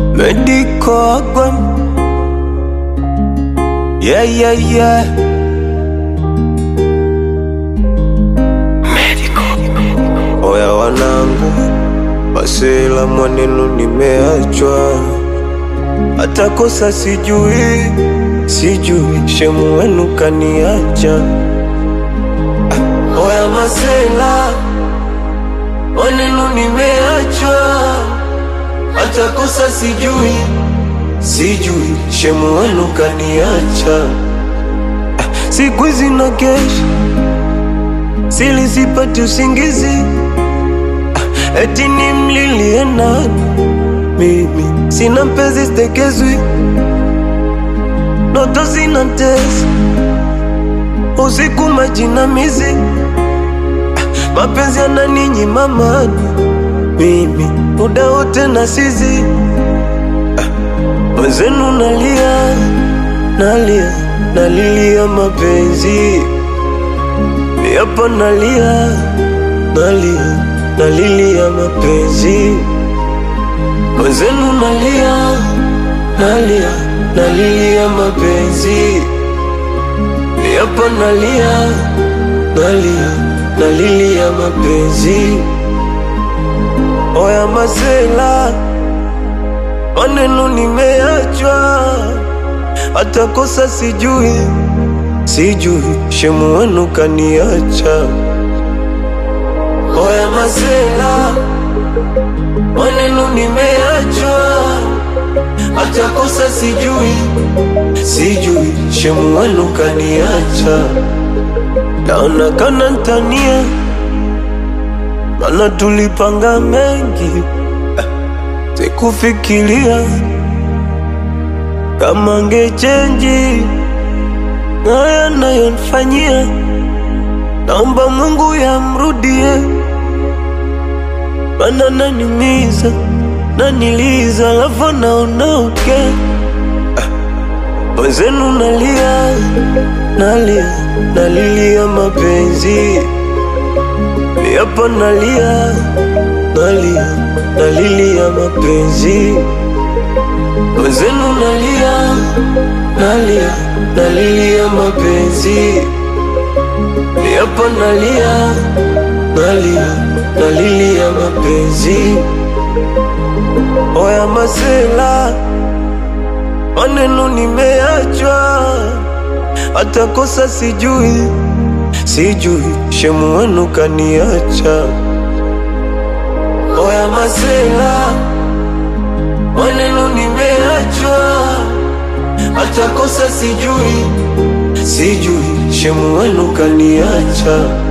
Medical Agwem. Yeah, yeah, yeah. Oya wanangu, Basela mwanenu nimeachwa, hata kosa sijui, sijui shemu wenu kaniacha. Ah, Oya Masela mwanenu nimeachwa, hata kosa sijui, sijui shemu wenu kaniacha. Ah, Siku hizi na kesha sili sipati usingizi Ah, eti nimlilie nani mimi sina mpenzi stekezwi ndoto zinatesa usiku majinamizi Ah, mapenzi yananinyima amani mimi muda wote na sizi mwenzenu nalia nalia nalilia mapenzi Yapo nalia, nalia, nalilia mapenzi Mwenzenu nalia, nalia, nalilia mapenzi Yapo nalia, nalia, nalilia mapenzi Oya Masela, maneno nimeachwa, hata kosa sijui sijui shemu wenu kaniacha. Oya Masela, maneno nimeachwa, hata kosa sijui, sijui shemu wenu kaniacha. Naona kana ntania, mana tulipanga mengi, eh, sikufikiria kama ngechenji haya nayonfanyia, naomba Mungu yamrudie, mana nanimiza naniliza, alafu naondoke mwenzenu nalia nalia nalilia mapenzi yapo nalia nalia nalilia mapenzi mwenzenu nalia nalia nalilia mapenzi yapo nalia nalia nalilia mapenzi oya Masela, maneno nimeachwa, hata kosa sijui, sijui shemu wenu kaniacha. Oya Masela, maneno nimeachwa, hata kosa sijui, sijui shemu wenu kaniacha.